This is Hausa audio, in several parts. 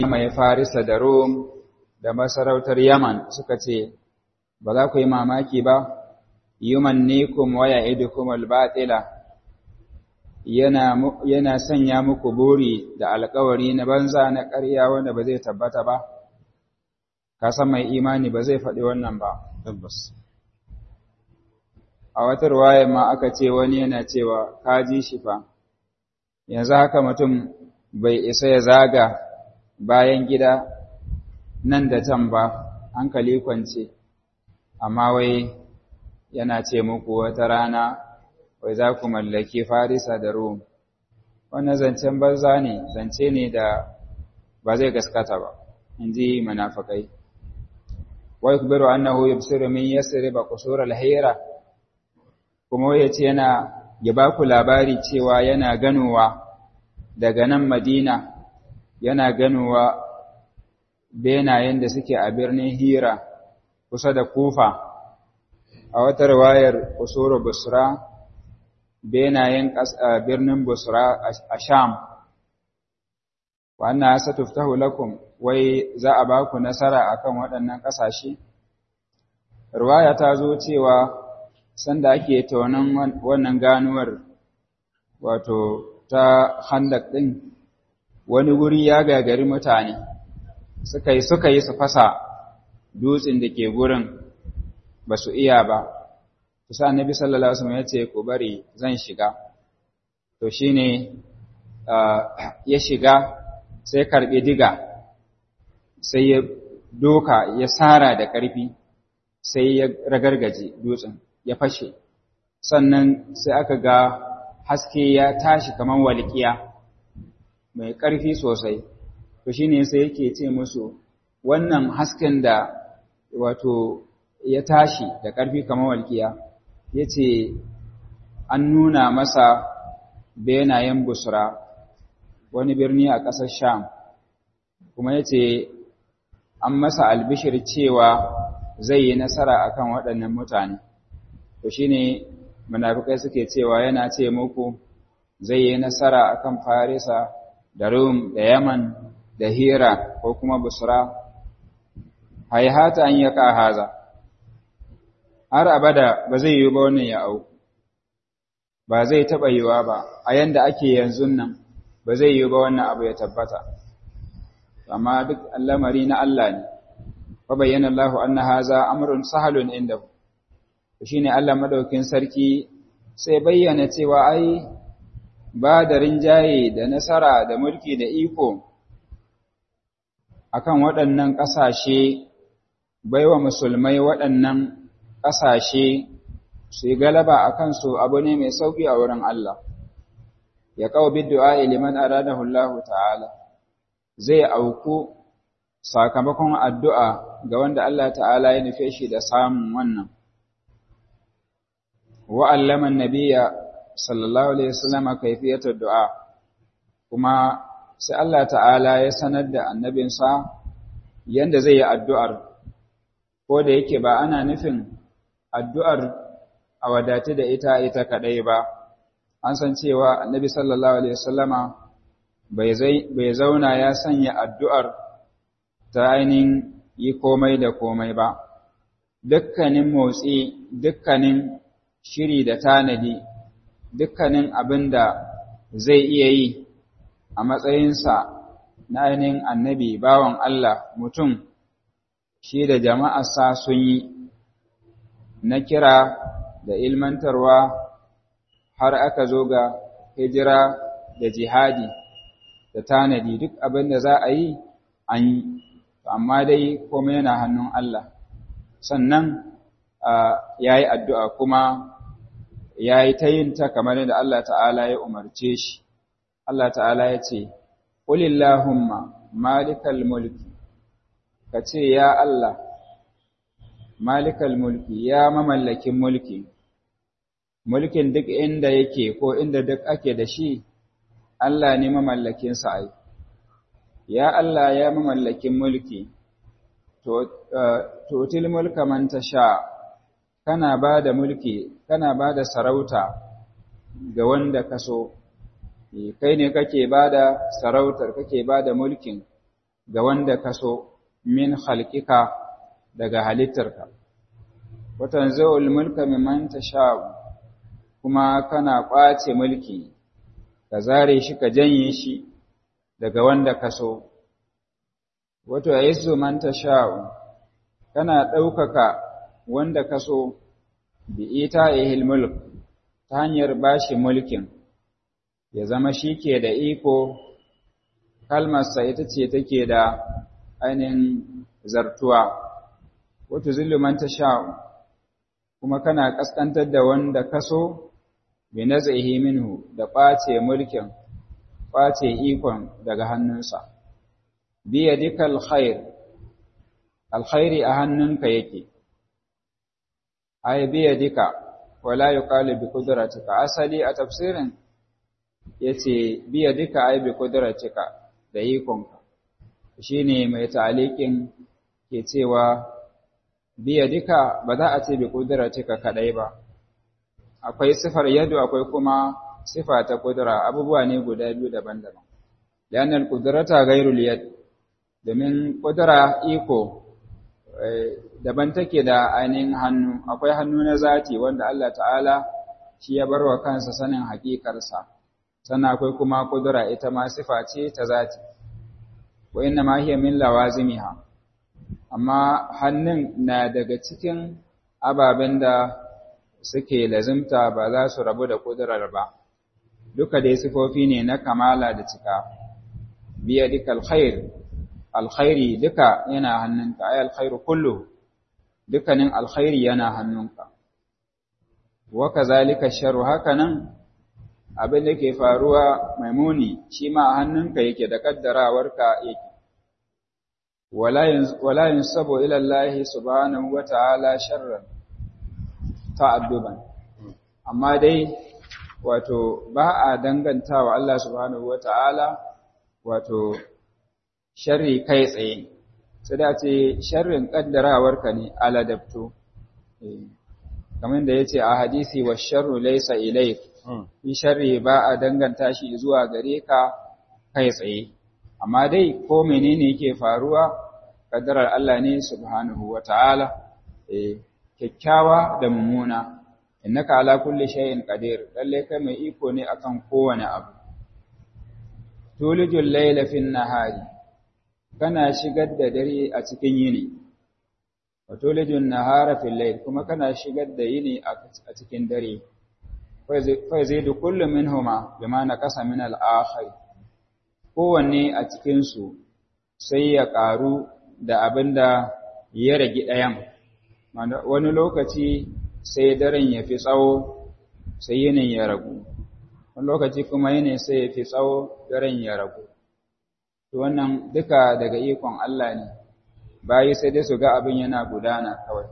mai farisa da rom da masarautar yaman suka ce ba za ku yi mamaki ba yumannikum wa ya'idukum al-batila yana yana sanya muku buri da alƙawari na banza na ƙarya wanda ba zai tabbata ba ka san mai imani ba zai faɗi wannan ba tabbas a wata ruwaya ma aka ce wani yana cewa ka ji shi fa yanzu haka mutum bai isa ya zaga bayan gida nan da can ba hankali kwance amma wai yana ce muku wata rana wai za ku mallaki farisa da rum wannan zancen banza ne zance ne da ba zai gaskata ba in ji munafikai wa yukbiru annahu yubsiru min yasriba qusur al-hira kuma ya ce yana ya ba ku labari cewa yana ganowa daga nan Madina yana ganowa benayen da suke a birnin Hira kusa da Kufa a wata riwayar Usuru Busra benayen birnin Busra a Sham wa anna satuftahu lakum wai za a ba ku nasara akan waɗannan ƙasashe riwaya ta zo cewa sanda ake taunan wannan ganuwar wato ta handak ɗin wani wuri ya gagari mutane suka yi suka yi su fasa dutsen da ke gurin ba su iya ba kusa annabi sallallahu alaihi wasallam ya ce ku bari zan shiga to shine ya shiga sai karbi diga sai ya doka ya sara da ƙarfi sai ya ragargaje dutsen ya fashe sannan sai aka ga haske ya tashi kamar walƙiya mai ƙarfi sosai to shine sai yake ce musu wannan hasken da wato ya tashi da ƙarfi kamar walƙiya yace an nuna masa benayen busra wani birni a ƙasar sham kuma yace an masa albishir cewa zai yi nasara akan waɗannan mutane to shine munafikai suke cewa yana ce muku zai yi nasara akan Farisa da Rum da Yaman da Hira ko kuma Busra hayhata an yaka haza har abada ba zai yi ba wannan ya au ba zai taba yiwa ba a yanda ake yanzu nan ba zai yi ba wannan abu ya tabbata amma duk al'amari na Allah ne fa bayyana Allahu anna haza amrun sahalun indahu shi ne Allah maɗaukin sarki sai bayyana cewa ai ba da rinjaye da nasara da mulki da iko akan waɗannan ƙasashe baiwa musulmai waɗannan ƙasashe su yi galaba a kansu abu ne mai sauƙi a wurin Allah ya kawo biddu'a liman aradahu Allah ta'ala zai auku sakamakon addu'a ga wanda Allah ta'ala ya nufe shi da samun wannan وعلم النبي صلى الله عليه وسلم كيفية الدعاء kuma sai Allah ta'ala ya sanar da annabinsa yanda zai yi addu'ar ko da yake ba ana nufin addu'ar a wadatu da ita ita kadai ba an san cewa annabi sallallahu alaihi wasallama bai zauna ya sanya addu'ar ta ainihin yi komai da komai ba dukkanin motsi dukkanin shiri da tanadi dukkanin abin da zai iya yi a matsayinsa na ainihin annabi bawan Allah mutum shi da jama'arsa sun yi na kira da ilmantarwa har aka zo ga hijira da jihadi da tanadi duk abin da za a yi an yi amma dai komai yana hannun Allah sannan ya yi addu'a kuma ya yi ta yin ta kamar yadda Allah ta'ala ya umarce shi. Allah ta'ala ya ce, Ƙulillahumma malikal mulki, ka ce, Ya Allah, malikal mulki, ya mamallakin mulki, mulkin duk inda yake ko inda duk ake da shi, Allah ne mamallakinsa ai. Ya Allah ya mamallakin mulki, totil mulka man ta sha, kana ba da mulki, kana ba da sarauta ga wanda ka so, kai ne kake ba da sarautar, kake ba da mulkin ga wanda kaso min khalqika daga halittarka wa tanza'ul mulka mimman tasha'u kuma kana ƙwace mulki ka zare shi ka janye shi daga wanda kaso wato yaisu man tasha'u kana ɗaukaka wanda kaso bi ita ihil mulk ta hanyar bashi mulkin ya zama shi ke da iko kalmarsa ita ce take da ainihin zartuwa wato zilluman ta sha'u kuma kana ƙasƙantar da wanda kaso bi nazaihi minhu da ƙwace mulkin ƙwace ikon daga hannunsa biya dikal khair alkhairi a hannunka yake ay biya dika wala yuqalu bi qudratika asali a tafsirin yace biya dika ay bi qudratika da ikonka shine mai ta'aliqin ke cewa biya dika ba za a ce bi qudratika kadai ba akwai sifar yadu akwai kuma sifa ta kudura abubuwa ne guda biyu daban-daban lian al-qudrata ghayrul yad domin kudura iko daban take da ainihin hannu akwai hannu na zati wanda Allah ta'ala shi ya barwa kansa sanin hakikarsa sannan akwai kuma kudura ita ma sifa ce ta zati wa inna ma hiya min lawazimiha amma hannun na daga cikin ababen da suke lazimta ba za su rabu da kudurar ba duka dai sifofi ne na kamala da cika biya dika alkhair alkhairi duka yana hannunka ay alkhairu kullu dukkanin alkhairi yana hannunka wa kazalika sharru hakanan abin da ke faruwa maimuni shi ma a hannunka yake da kaddarawarka yake wala yunsabu ila Allah subhanahu wa ta'ala sharran ta'adduban amma dai wato ba a dangantawa Allah subhanahu wa ta'ala wato sharri kai tsaye sai da ce sharrin kaddarawarka ne aladabto kamar da yace a hadisi wa sharru laysa ilayk shi sharri ba a danganta shi zuwa gare ka kai tsaye amma dai ko menene yake faruwa kaddarar Allah ne subhanahu wata'ala eh kyakkyawa da mummuna innaka ala kulli shay'in qadir lalle kai mai iko ne akan kowane abu tulijul layla fin nahari kana shigar da dare a cikin yini wa tulijun nahara fil layl kuma kana shigar da yini a cikin dare fa yazidu kullu minhuma bima naqasa min al-akhir kowanne a cikin su sai ya karu da abinda ya rage ɗayan wani lokaci sai daren ya fi tsawo sai yinin ya ragu wani lokaci kuma yinin sai ya fi tsawo daren ya ragu to wannan duka daga ikon Allah ne bayi sai dai su ga abin yana gudana kawai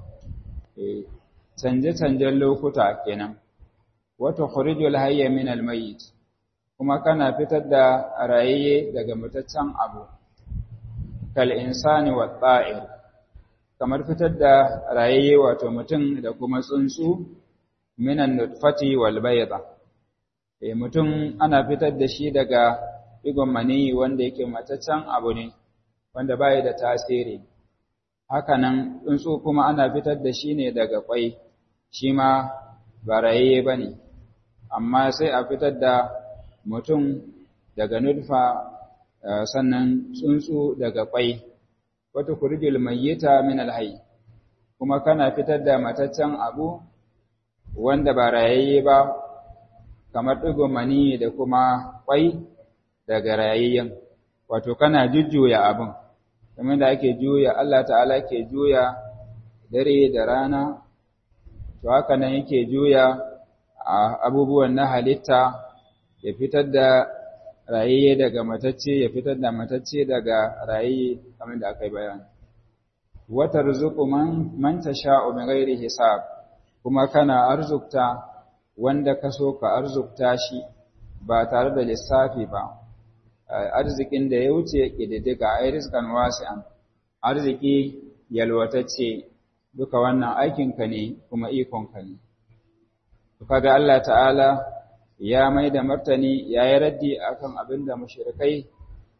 canje-canjen lokuta kenan wata khurijul hayya min almayyit kuma kana fitar da rayayye daga mutaccen abu kal insani wa ta'ir kamar fitar da rayayye wato mutum da kuma tsuntsu minan nutfati wal bayda eh mutum ana fitar da shi daga digon maniyi wanda yake mataccen abu ne wanda bai da tasiri hakanan tsuntsu kuma ana fitar da shi ne daga kwai shi ma ba rayayye bane amma sai a fitar da mutum daga nutfa sannan tsuntsu daga kwai wata kurjil mayyita min alhayy kuma kana fitar da mataccen abu wanda ba rayayye ba kamar digo mani da kuma kwai daga rayayyen wato kana jujjuya abin kamar da ake juya Allah ta'ala ke juya dare da rana to haka nan yake juya abubuwan na halitta ya fitar da rayayye daga matacce ya fitar da matacce daga rayayye kamar da aka yi bayani wata rizuku man man tasha'u min ghairi hisab kuma kana arzukta wanda ka so ka arzukta shi ba tare da lissafi ba arzikin da ya wuce kididdiga ai rizqan wasi'an arziki yalwatacce duka wannan aikinka ne kuma ikonka ne kaga Allah ta'ala ya mai da martani ya yi raddi akan abin da mushrikai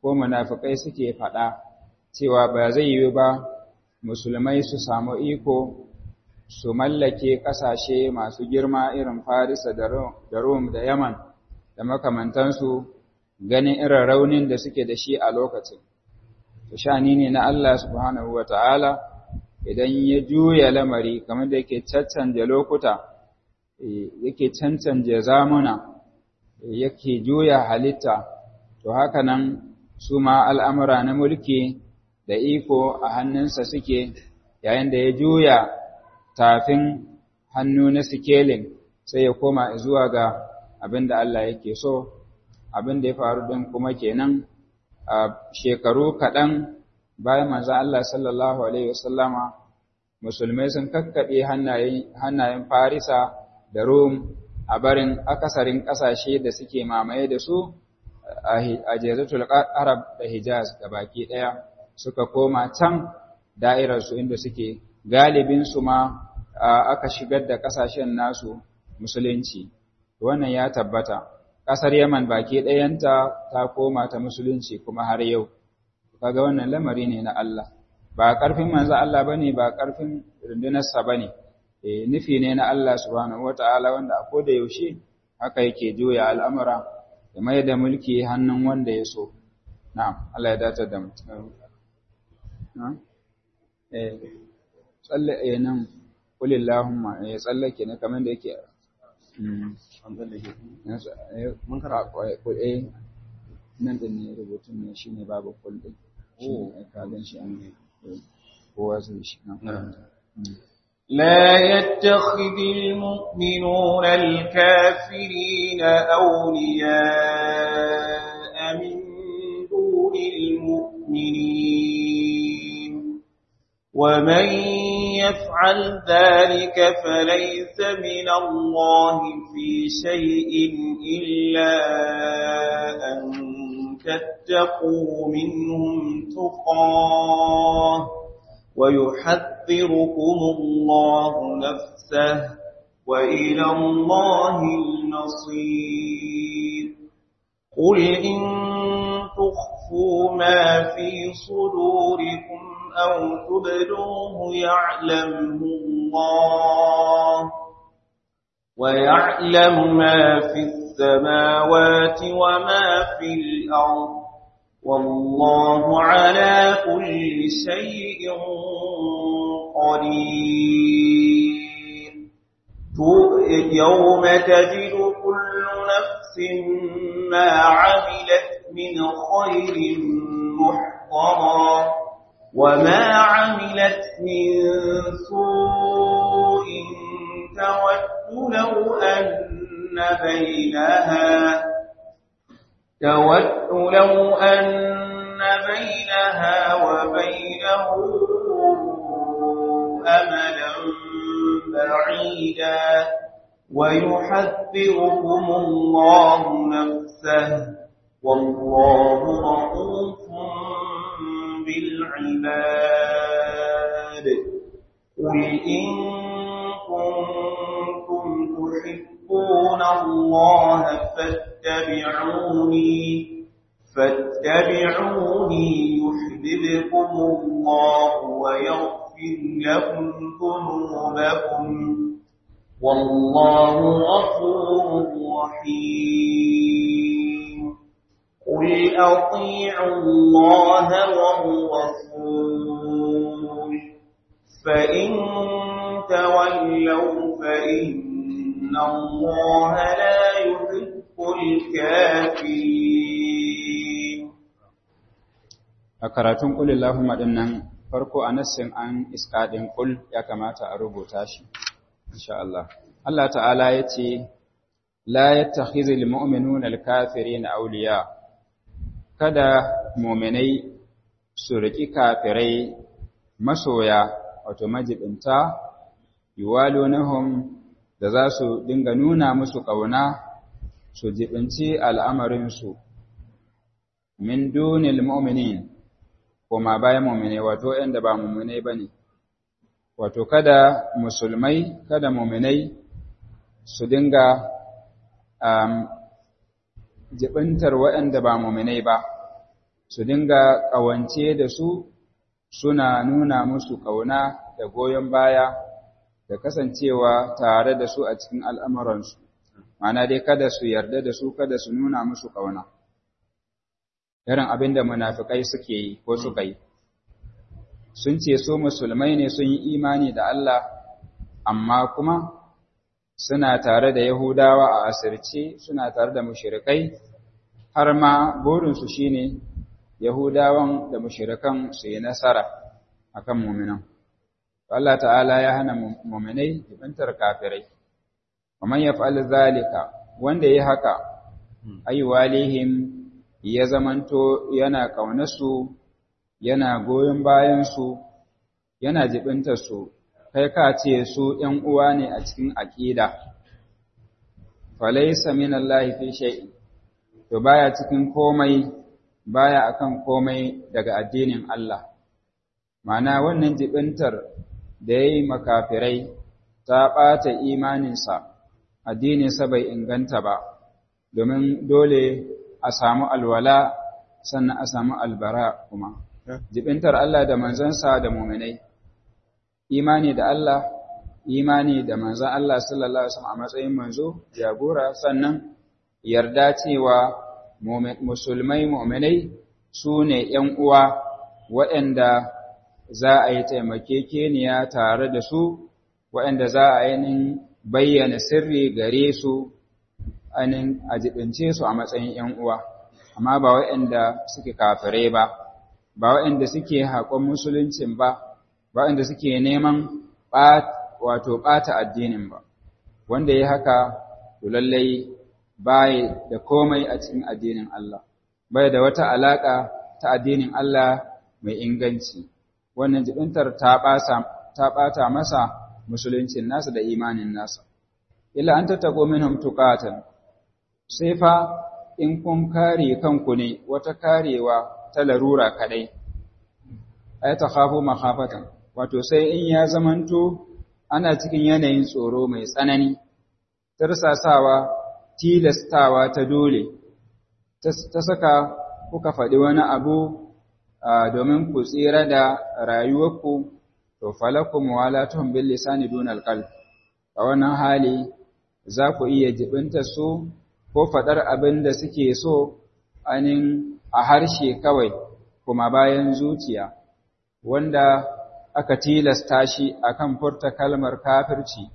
ko munafikai suke faɗa cewa ba zai yi ba musulmai su samu iko su mallake ƙasashe masu girma irin Farisa da Rom da Yaman da makamantansu ganin irin raunin da suke da shi a lokacin. Shani ne na Allah subhanahu wa ta'ala idan ya juya lamari kamar da yake caccanje lokuta, yake cancanje zamuna, yake juya halitta, to haka nan su ma al'amura na mulki da iko a hannunsa suke yayin da ya juya tafin hannu na sikelin sai ya koma zuwa ga abin da Allah yake so, abin da ya faru din kuma kenan a shekaru kaɗan bayan manzan Allah sallallahu Alaihi wasallama musulmai sun kakkaɓe hannayen Farisa da Rum a barin akasarin ƙasashe da suke mamaye da su a Jezatul Arab da Hijaz ga baki ɗaya suka koma can da'irarsu inda suke galibinsu ma aka shigar da ƙasashen nasu musulunci. Wannan ya tabbata. Ƙasar Yaman baki ɗayanta ta koma ta musulunci kuma har yau. Kaga wannan lamari ne na Allah. Ba ƙarfin manzo Allah ba ne, ba ƙarfin rundunarsa ba ne. Nufi ne na Allah subhanahu wa ta'ala wanda a koda yaushe haka yake juya al'amura ya mai da mulki hannun wanda ya so. Na'am, Allah ya dace da mutum. Eh, tsalle eh nan kulillahumma ya tsallake ne kamar da yake mun kara kwaye nan da ne rubutun ne shine babu kul din shi ka gan shi an kowa zai shi لا يتخذ المؤمنون الكافرين أولياء من دون المؤمنين ومن يفعل ذلك فليس من الله في شيء إلا أن تتقوا منهم تقاه ويحذركم الله نفسه وإلى الله المصير قل إن تخفوا ما في صدوركم أو تبدوه يعلمه الله ويعلم ما في السماوات وما في الأرض والله على كل شيء قدير يوم تجد كل نفس ما عملت من خير محضرا وما عملت من سوء تود لو أن بينها تود لو أن بينها وبينه أملا بعيدا ويحذركم الله نفسه والله رؤوف بالعباد قل إن كنتم تحبون الله فاتبعوني فاتبعوني يحببكم الله ويغفر لكم ذنوبكم والله غفور رحيم قل أطيعوا الله والرسول فإن تولوا فإن الله لا يحب الكافرين a karatun kulillahumma din nan farko a nassin an iska din kul ya kamata a rubuta shi insha Allah Allah ta'ala yace la yattakhizul mu'minuna al-kafirina awliya kada mu'minai su riki kafirai masoya wato majibinta yuwalunahum da za su dinga nuna musu ƙauna su jibinci al'amarinsu min dunil mu'minin koma bayan mu'minai wato ‘yanda ba mu'minai ba ne, wato kada musulmai, kada mu'minai su dinga um, jibintar waɗanda ba mu'minai ba, su dinga ƙawance da su suna nuna musu ƙauna da goyon baya da kasancewa tare da su a cikin al'amuransu, mana dai kada su yarda da su kada su nuna musu ƙauna. Irin abin da munafikai suke yi ko suka yi. Sun ce su musulmai ne sun yi imani da Allah, amma kuma suna tare da Yahudawa a asirce suna tare da mushirikai, har ma burinsu shi ne Yahudawan da mushirikan su yi nasara a kan muminan. Allah ta'ala ya hana muminai jibantar kafirai, kamar ya fa'al zalika wanda ya haka, ayyuwalihim ya zamanto yana ƙaunarsu, yana goyon bayansu, yana jibintarsu, kai ka ce su ‘yan uwa ne a cikin aƙida, falaisa min Allah fi shay'in to baya cikin komai baya akan komai daga addinin Allah ma'ana wannan jibintar da yayi makafirai ta ɓata imaninsa addininsa bai inganta ba domin dole a samu alwala sannan a samu albara kuma jibintar Allah da manzansa da muminai imani da Allah imani da manzan Allah sallallahu alaihi wasallam a matsayin manzo jagora sannan yarda cewa musulmai mu'minai su ne ‘yan uwa waɗanda za a yi taimakekeniya tare da su waɗanda za a yi bayyana sirri gare su anin a jibince su a matsayin ‘yan uwa amma ba waɗanda suke kafirai ba ba waɗanda suke haƙon musuluncin ba ba waɗanda suke neman wato ɓata addinin ba wanda ya haka to lallai bai da komai a cikin addinin Allah bai da wata alaka ta addinin Allah mai inganci wannan jibintar ta ta ɓata masa musuluncin nasa da imanin nasa illa an tattako minhum tuqatan sai fa in kun kare kanku ne wata karewa ta larura kadai ay takhafu makhafatan wato sai in ya zamanto ana cikin yanayin tsoro mai tsanani tarsasawa tilastawa ta dole ta saka kuka faɗi wani abu domin ku tsira da rayuwarku to falakum walatun bil lisani dunal qalb a wannan hali za ku iya jibinta su ko faɗar abin da suke so anin a harshe kawai kuma bayan zuciya wanda aka tilasta shi akan furta kalmar kafirci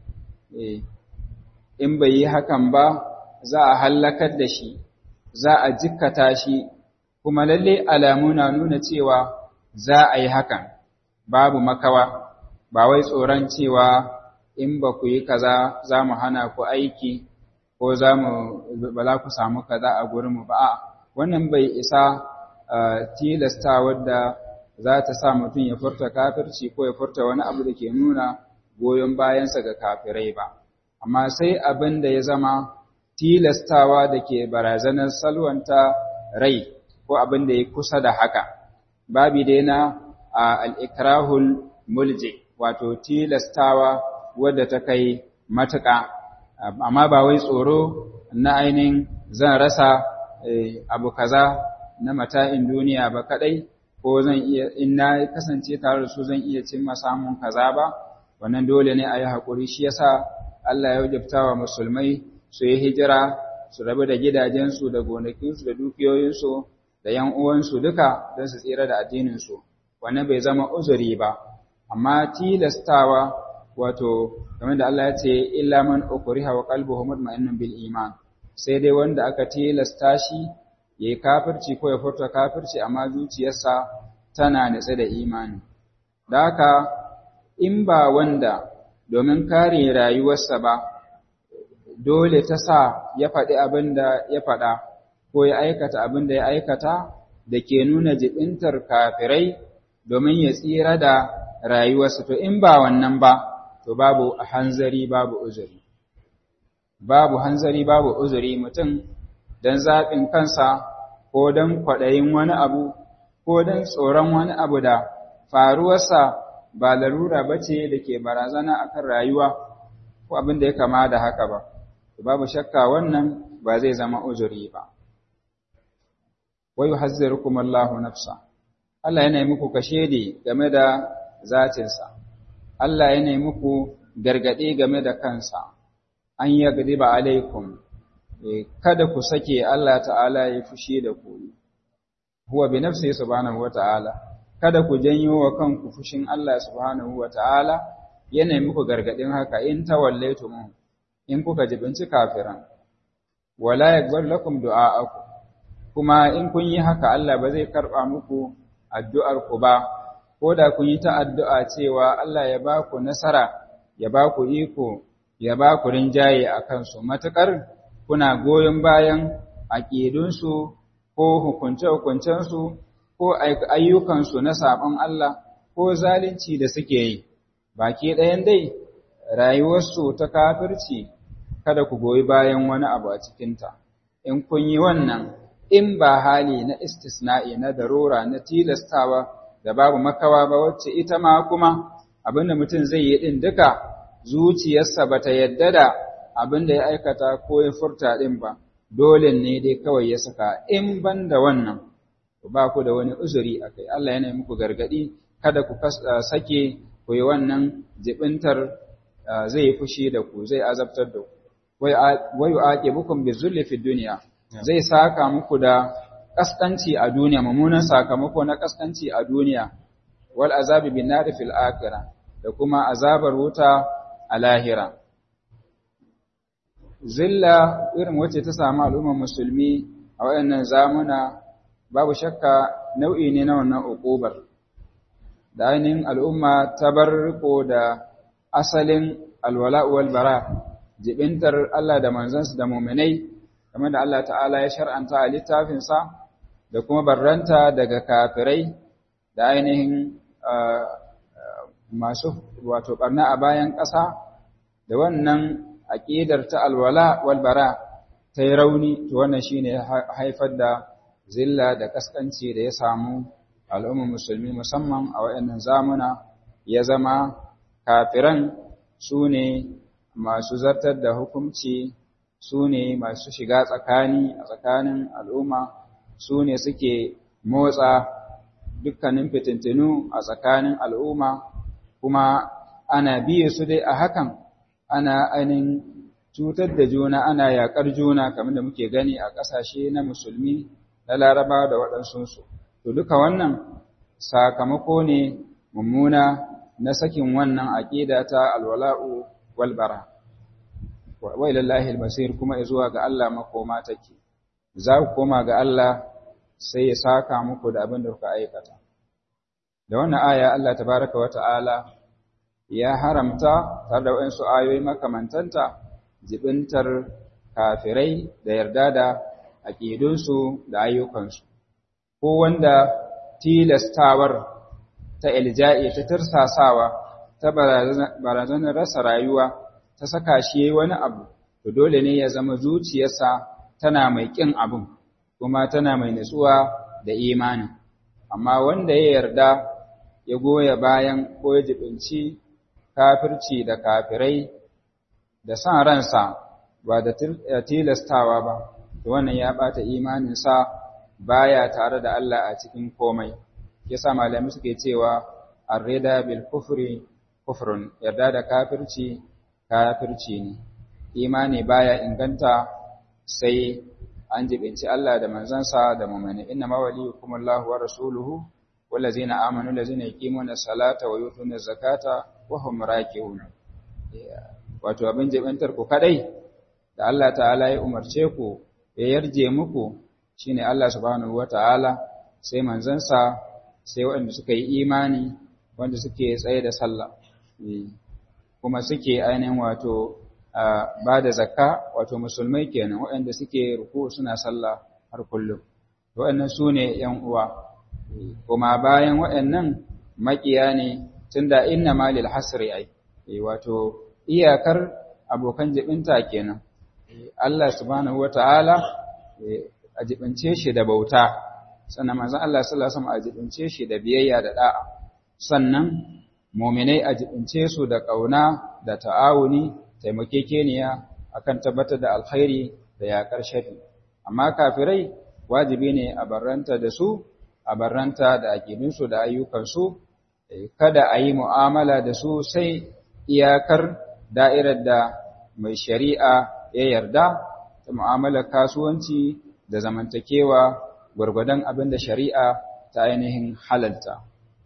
in bai yi hakan ba za a hallakar da shi za a jikkata shi kuma lalle alamu na nuna cewa za a yi hakan babu makawa ba wai tsoron cewa in ba ku yi kaza za mu hana ku aiki ko za mu ba za ku samu kaza a gurinmu ba a wannan bai isa tilasta wadda za ta sa mutum ya furta kafirci ko ya furta wani abu da ke nuna goyon bayansa ga kafirai ba amma sai abin da ya zama tilastawa da ke barazanar salwanta rai ko abin da ya kusa da haka babi dai na al'ikrahul mulje wato tilastawa wadda ta kai matuƙa amma ba wai tsoro na ainihin zan rasa abu kaza na mata'in duniya ba kadai ko zan iya in na kasance tare da su zan iya cimma samun kaza ba wannan dole ne a yi haƙuri shi yasa Allah ya wajabta wa musulmai su yi hijira su rabu da gidajensu da gonakinsu da dukiyoyinsu da ‘yan uwansu duka don su tsira da addininsu wannan bai zama uzuri ba amma tilastawa wato game da Allah ya ce illa man ukriha wa qalbuhu mutma'innun bil iman sai dai wanda aka tilasta shi yayi kafirci ko ya furta kafirci amma zuciyarsa tana nitse da imani da haka in ba wanda domin kare rayuwarsa ba dole ta sa ya faɗi abin da ya faɗa ko ya aikata abin da ya aikata da ke nuna jibintar kafirai domin ya tsira da rayuwarsa to in ba wannan ba to babu hanzari babu uzuri babu hanzari babu uzuri mutum don zaɓin kansa ko don kwaɗayin wani abu ko don tsoron wani abu da faruwarsa ba larura ba ce da ke barazana akan rayuwa ko abin da ya kama da haka ba babu shakka wannan ba zai zama uzuri ba wa yuhazzirukum Allahu nafsa Allah yana muku kashedi game da zatinsa Allah yana muku gargade game da kansa an yagdiba alaikum kada ku sake Allah ta'ala ya fushi da ku huwa bi nafsihi subhanahu wata'ala kada ku janyo wa kanku fushin Allah subhanahu wata'ala yana muku gargadin haka in tawallaitum in kuka jibinci kafiran wala yakbar lakum du'a'akum kuma in kun yi haka Allah ba zai karba muku addu'ar ku ba ko da kun yi ta addu'a cewa Allah ya ba ku nasara ya ba ku iko ya ba ku rinjaye a kansu matukar kuna goyon bayan aƙidunsu ko hukunce-hukuncensu ko ayyukansu na saɓon Allah ko zalunci da suke yi baki ɗayan dai rayuwarsu ta kafirci kada ku goyi bayan wani abu a cikinta in kun yi wannan in ba hali na istisna'i na darura na tilastawa da babu makawa ba wacce ita ma kuma abinda mutum zai yi ɗin duka zuciyarsa ba ta yadda da abinda ya aikata ko ya furta ɗin ba dole ne dai kawai ya saka in ban da wannan ba ku da wani uzuri a kai Allah yana muku gargaɗi kada ku sake ku yi wannan jibintar zai yi fushi da ku zai azabtar da ku wai ake bukun bi zulli fi duniya zai saka muku da kaskanci a duniya mummunan sakamako na kaskanci a duniya wal azabi bin nari fil akhirah da kuma azabar wuta a lahira zilla irin wacce ta samu al'ummar musulmi a wayannan zamuna babu shakka nau'i ne na wannan uqubar da ainihin al'umma ta bar riko da asalin alwala wal bara jibintar Allah da manzansa da mu'minai kamar da Allah ta'ala ya shar'anta a littafinsa da kuma barranta daga kafirai da ainihin masu wato barna a bayan ƙasa da wannan aƙidar ta alwala wal bara ta yi rauni to wannan shine haifar da zilla da kaskanci da ya samu al'ummar musulmi musamman a waɗannan zamuna ya zama kafiran su ne masu zartar da hukunci su ne masu shiga tsakani a tsakanin al'umma su ne suke motsa dukkanin fitintinu a tsakanin al'umma kuma ana biye su dai a hakan ana ainihin cutar da juna ana yaƙar juna kamar da muke gani a ƙasashe na musulmi na laraba da waɗansunsu to duka wannan sakamako ne mummuna na sakin wannan aƙida ta alwala'u walbara wa ilallahi albasir kuma zuwa ga Allah makoma take za ku koma ga Allah sai ya saka muku da abin da kuka aikata da wannan aya Allah tabaraka wa ta'ala ya haramta tare da waɗansu ayoyi makamantanta jibintar kafirai da yarda da aƙidunsu da ayyukansu ko wanda tilastawar ta ilja'i ta tirsasawa ta barazanar rasa rayuwa ta saka shi yayi wani abu to dole ne ya zama zuciyarsa tana mai ƙin abin kuma tana mai nutsuwa da imani amma wanda ya yarda ya goya bayan ko ya jibinci kafirci da kafirai da san ransa ba da tilastawa ba to wannan ya bata imaninsa baya tare da Allah a cikin komai yasa malami suke cewa ar-rida bil kufri kufrun yarda da kafirci kafirci ne imani baya inganta sai an jibinci Allah da manzansa da mu'mini inna ma waliyukum Allahu wa rasuluhu wallazina amanu allazina yuqimuna salata wa yutuna zakata wa hum raki'un wato abin jibintar ku kadai da Allah ta'ala ya umarce ku ya yarje muku shine Allah subhanahu wata'ala sai manzansa sai waɗanda suka yi imani wanda suke tsaye da sallah kuma suke ainihin wato ba da zakka wato musulmai kenan waɗanda suke ruku suna sallah har kullum waɗannan su ne ‘yan uwa kuma bayan waɗannan makiya ne tunda inna malil hasri ai wato iyakar abokan jibinta kenan Allah subhanahu wata'ala a jibince shi da bauta sannan manzon Allah sallallahu alaihi wasallam a jibince shi da biyayya da da'a sannan mu'minai a jibince su da kauna da ta'awuni taimakekeniya akan tabbatar da alkhairi da yaƙar shafi amma kafirai wajibi ne a barranta da su a barranta da aƙidunsu da ayyukansu kada a yi mu'amala da su sai iyakar da'irar da mai shari'a ya yarda ta mu'amalar kasuwanci da zamantakewa gwargwadon abin da shari'a ta ainihin halalta.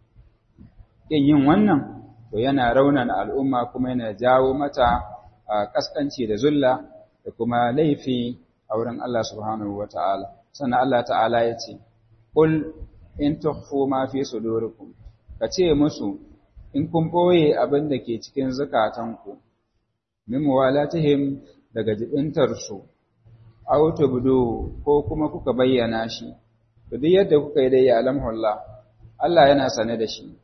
Yin yin wannan, to yana raunana al'umma kuma yana jawo mata a ƙasƙanci da zulla da kuma laifi a wurin Allah subhanahu wa ta'ala. Sannan Allah ta'ala ya ce, Ƙul in tukhfu ma fi sudurikum ka ce musu in kun ɓoye abin da ke cikin zukatanku, min muwalatihim daga jibintarsu, aw tubdu ko kuma kuka bayyana shi to duk yadda kuka yi dai alamhullah Allah yana sane da shi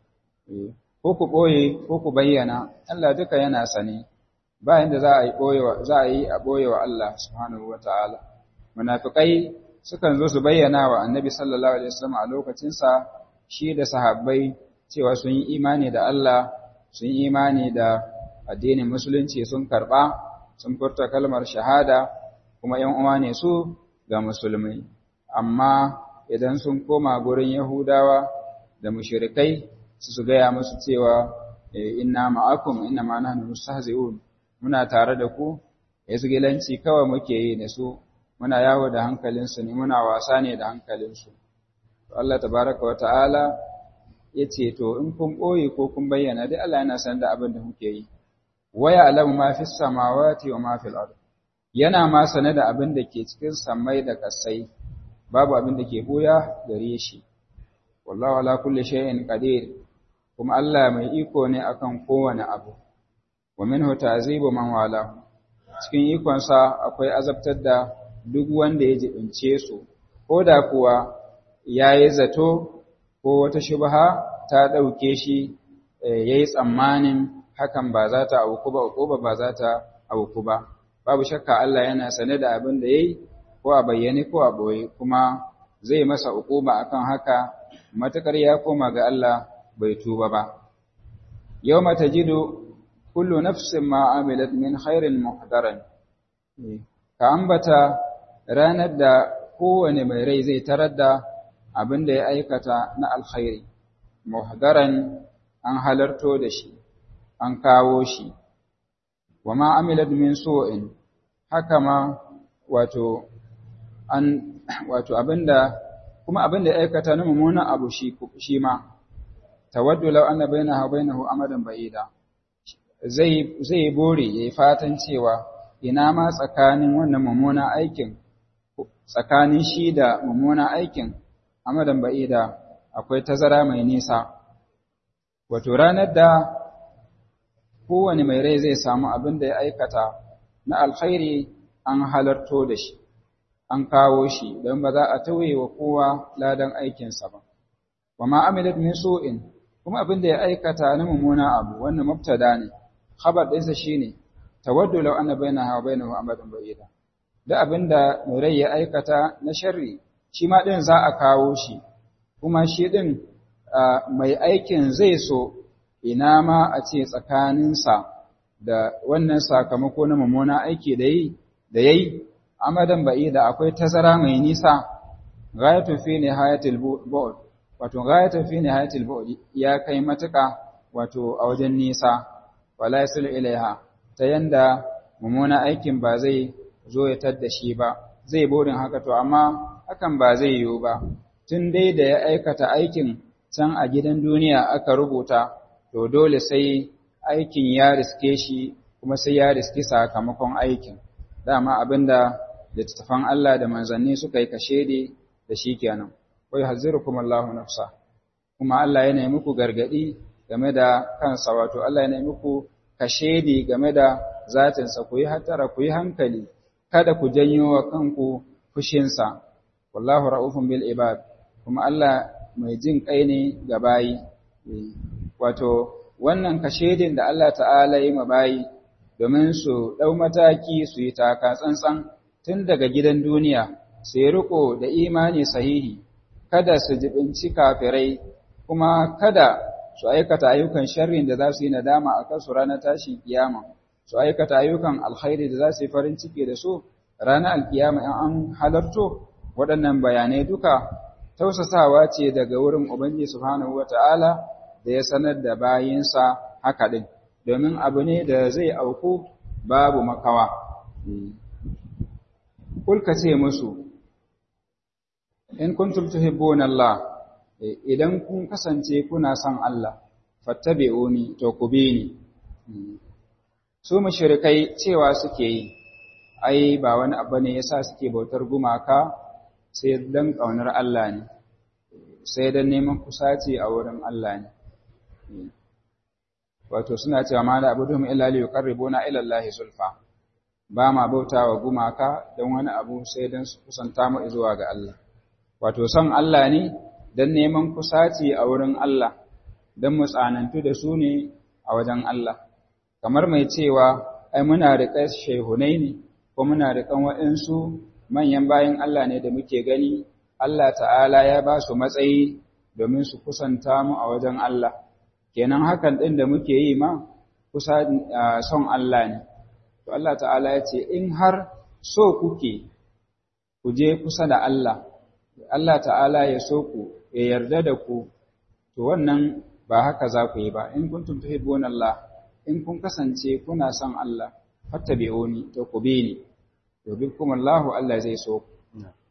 ko ku boye ko ku bayyana Allah duka yana sane ba inda za a yi boyewa za a yi a boyewa Allah subhanahu wataala munafikai sukan zo su bayyana wa annabi sallallahu alaihi wasallam a lokacin sa shi da sahabbai cewa sun yi imani da Allah sun yi imani da addinin musulunci sun karba sun furta kalmar shahada kuma ‘yan uwa ne su ga musulmai, amma idan sun koma gurin Yahudawa da mushirikai su su gaya musu cewa inna ma'akum inna ma nahnu mustahzi'un muna tare da ku gilanci kawai muke yi da su muna yawo da hankalinsu ne muna wasa ne da hankalinsu Allah tabaraka wa ta'ala ya ce to in kun ɓoye ko kun bayyana dai Allah yana san da abin da muke yi waya alamu ma fi samawati wa ma fil ardh yana ma sane da abin da ke cikin samai da ƙasai babu abin da ke buya gare shi wallahu ala kulli shay'in qadir kuma Allah mai iko ne akan kowane abu wa minhu ta'zibu man wala cikin ikonsa akwai azabtar da duk wanda ya jibince su ko da kuwa yayi zato ko wata shubha ta dauke shi yayi tsammanin hakan ba za ta auku ba ko ba za ta auku ba babu shakka Allah yana sane da abin da yayi ko a bayyane ko a boye kuma zai masa ukuba akan haka matakar ya koma ga Allah bai tuba ba yawma tajidu kullu nafsin ma amilat min khairin muhdaran ka ambata ranar da kowane mai rai zai tarar da abin da ya aikata na alkhairi muhdaran an halarto da shi an kawo shi wa ma amilat min su'in haka ma wato an wato abinda kuma abinda aikata na mummunan abu shi shi ma tawaddu law anna bainaha bainahu amadan ba'ida zai zai bore yayi fatan cewa ina ma tsakanin wannan mummunan aikin tsakanin shi da mummunan aikin amadan ba'ida akwai tazara mai nisa wato ranar da kowane mai rai zai samu abin da ya aikata na alkhairi an halarto da shi, an kawo shi don ba za a tauye wa kowa ladan aikinsa ba. Wa ma'amilat min su'in, kuma abin da ya aikata na mummuna abu, wannan mubtada ne, khabar ɗinsa shi ne, tawaddu lau ana baina hawa baina hu amadan ba'ida. Da abin da mai rai ya aikata na sharri, shi ma ɗin za a kawo shi, kuma shi ɗin mai aikin zai so ina ma a ce tsakaninsa da wannan sakamako na mummuna aiki da yi da yayi amadan ba'i da akwai tazara mai nisa ghayatu fi nihayatil bu'd wato ghayatu fi nihayatil bu'd ya kai matuka wato a wajen nisa wala yasul ilaiha ta yanda mummuna aikin ba zai zo ya tadda shi ba zai burin haka to amma hakan ba zai yiwu ba tun dai da ya aikata aikin can a gidan duniya aka rubuta to dole sai aikin ya riske shi kuma sai ya riski sakamakon aikin dama abinda littattafan Allah da manzanni suka yi kashedi da shi kenan wai hazzirukum Allahu nafsa kuma Allah yana muku gargadi game da kansa wato Allah yana muku kashedi game da zatinsa ku yi hatara ku yi hankali kada ku janyo wa kanku fushinsa wallahu ra'ufun bil ibad kuma Allah mai jin kai ne ga bayi wato wannan kashedin da Allah ta'ala yi ma bayi domin su ɗau mataki su yi taka tsantsan tun daga gidan duniya su yi riko da imani sahihi kada su jibinci kafirai kuma kada su aikata ayyukan sharrin da za su yi nadama a kansu ranar tashin kiyama su aikata ayyukan alkhairi da za su yi farin ciki da su ranar alkiyama in an halarto waɗannan bayanai duka tausasawa ce daga wurin Ubangiji subhanahu wata'ala da ya sanar da bayinsa haka din domin abu ne da zai auku babu makawa kulka ce musu in kuntum tuhibbuna Allah idan kun kasance kuna son Allah fattabi'uni to ku bi ni su mushrikai cewa suke yi ai ba wani abu ne yasa suke bautar gumaka sai dan kaunar Allah ne sai dan neman kusaci a wurin Allah ne wato suna cewa ma da abuduhum illa li yuqarribuna ila Allah zulfa ba ma bautawa gumaka dan wani abu sai dan su kusanta mu zuwa ga Allah wato son Allah ne dan neman kusaci a wurin Allah dan mu tsanantu da su ne a wajen Allah kamar mai cewa ai muna riƙe shehunai ne ko muna riƙan waɗansu manyan bayan Allah ne da muke gani Allah ta'ala ya ba su matsayi domin su kusanta mu a wajen Allah kenan hakan ɗin da muke yi ma kusa son Allah ne to Allah ta'ala ya ce in har so kuke ku je kusa da Allah Allah ta'ala ya so ku ya yarda da ku to wannan ba haka za ku yi ba in kuntum tuhibbuna Allah in kun kasance kuna son Allah fattabi'uni to ku bi ni yuhibbukum Allah Allah zai so ku